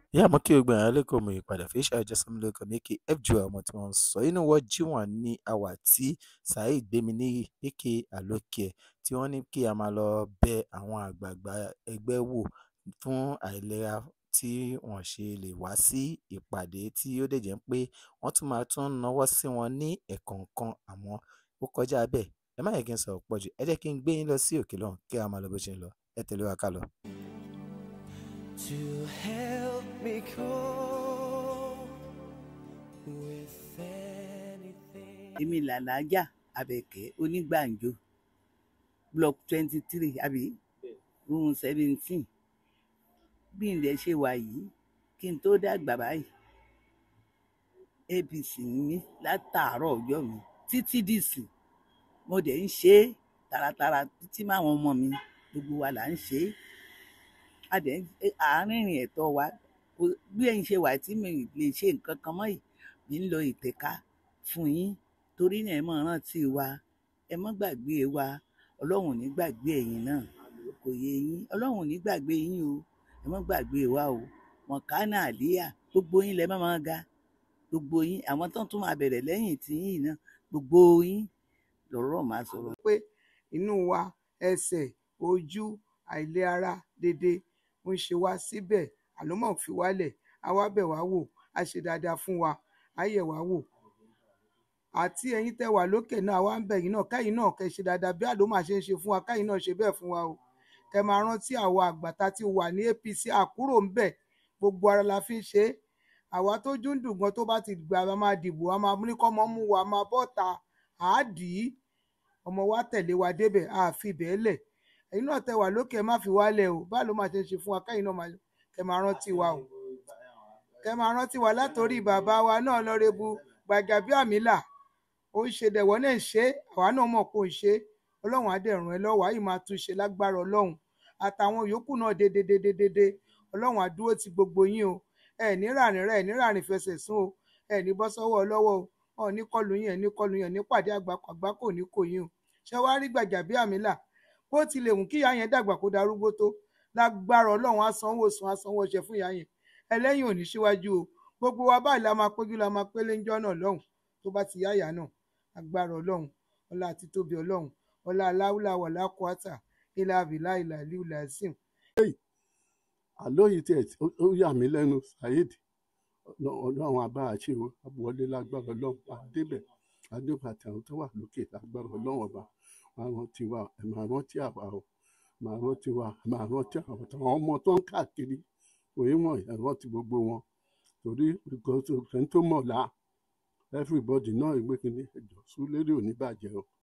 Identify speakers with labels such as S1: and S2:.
S1: ìyá àmọ́ kí gbogbo èèyàn lẹ́kọ̀ọ́ mọ̀ ìpadà fi ṣe àjọsọmọ lórúkọ mi aka fjo ọmọ tí wọ́n ń sọ inú wọ́n jí wọn ní àwà tí saheed gbémi níyì aka àlókè tí wọ́n ní kí a máa lọ bẹ àwọn àgbààgbà ẹgbẹ́ wò fún àìlera tí wọ́n ṣe lè wá sí ìpàdé tí ó dẹ̀ jẹ́ pé wọ́n tún máa tún náwó sí wọn ní ẹ̀kọ̀ọ̀kan àmọ́ ó kọjá bẹ́ẹ̀ ẹ má yẹ kí n sọ̀rọ̀ pọ̀ jù ẹ jẹ́ kí n gbé yín lọ sí òkè lọ́hùn kí a máa lọ bó ṣe ń lọ ẹ tẹ̀lé wa ká lọ.
S2: to help me cope with anything.
S3: èmi làlájà abẹ́kẹ́ onígbàǹjo block twenty three àbí room seventeen bí ilẹ̀ ṣe wà yìí kí n tó dàgbà báyìí apc ní mí látàárọ̀ ọjọ́ mi títí dìsìn mo dẹ̀ ń ṣe é taratara títí máwọn ọmọ mi gbogbo wa là ń ṣe é a dẹ̀ ń àárín ìrìn ẹ̀tọ́ wa kò- bí ẹ̀yin ṣe wà tí mi lè ṣe nǹkan kan mọ́ yìí mi ń lọ ìtẹ̀ka fún yín torí náà ẹ mọ̀ rántí wa ẹ mọ́ gbàgbé wa ọlọ́run ò ní gbàgbé ẹ̀yin náà kò yé yín ọlọ́run ò ní gbàgbé yín o ẹ mọ́ gbàgbé wa o mọ̀kánà àlíyà gbogbo yín lẹ mọ́ máa ga gbogbo yín àwọn tó tún máa bẹ̀rẹ̀ lẹ́yìn tí yín náà gbogbo yín lọ́rọ̀ máa sọ̀rọ̀
S4: pé inú wa ẹsẹ̀ ojú àìlera dédé ń ṣe wá síbẹ̀ àlọ́mọ̀ fi wálẹ̀ á wá bẹ̀ wá wò á ṣe dáadáa fún wa á yẹ̀ wá wò àti ẹ̀yin tẹ́ wà lókè náà wá ń bẹ̀ yín náà káyìn náà kẹ́ ṣe dáadáa bí àlọ́mọ̀ ṣe ń ṣe fún wa káyìn náà ṣe bẹ́ẹ̀ fún wa o kẹ́ máa rántí àwa àgbàtà tí wà ní APC àkúrò ń bẹ̀ gbogbo ara la fi ń ṣe é àwa tó dúndùn gan tó bá ti gbà a máa dìbò a máa ní kọ́mọ mú wa a máa bọ́ta àádìí ọmọ wa tẹ̀lé wa débẹ̀ a fi bẹ́ẹ̀ lẹ̀ ẹ̀yin náà tẹ wà lókè ẹ má fi wálẹ̀ o báà ló máa ṣe ń ṣe fún wa káyìn náà máa kẹ́ máa rántí wa o kẹ́ máa rántí wa látòrí bàbá wa náà lọ́rẹ́bu Gbàjàbíàmílà ó ń ṣe dẹ̀wọ́ náà ń ṣe é, àwa náà mọ̀ pé ó ń ṣe é. ọlọ́run á dẹ̀ ràn ẹ́ lọ́wọ́ àyè máa tún ṣe lágbára ọlọ́run àtàwọn yòókù náà dédédédédé ọlọ́run á dúró ti gbogbo yín o ẹ ní ràrìn rẹ ẹ ní ràrìn fẹsẹ̀ sún o ẹ ní bọ́ sọ́wọ́ ọlọ́wọ́ o ọ̀ ní kọlù yín ẹ ní kọlù yín ẹ ní pàdé àgbàkọ àgbákò ní kò yín o ṣé wàá rí Gbàjàbíàmílà bó tilẹ̀ wù kí ìyá yẹn dàgbà kó darúgbó tó lágbára ọlọ́run á sanwó sùn á sanwó ọṣẹ fún ìyá yẹn ẹlẹ́yìn ò ní síwájú o gbogbo wa báyìí la máa péjú la máa pélé ńjọ́ náà lọ́hùn tó bá ti yá ìyá náà agbára ọlọ́run ọlá àti tóbi ọlọ́run ọlá aláwùlà wàlá kwata ilà abilà ilà aliu lazim
S5: àlọ́ yìí tiẹ̀ tí- ó- ó yà mí lẹ́nu saheed ọlọ́run àbá àṣẹ o wọlé lágbára ọlọ́run àdébẹ̀ àdébẹ̀ àtàwọn tó wà lókè lágbára ọlọ́run ọba máa rántí wa ẹ̀ máa rántí àwa o máa rántí wa ẹ̀ máa rántí àwọn táwọn ọmọ tó ń káàkiri òye wọn ẹ̀ rántí gbogbo wọn torí ẹni tó mọ̀ la everybody náà ìgbé kínní ẹ̀jọ̀ súlérè ò ní bàjẹ́ o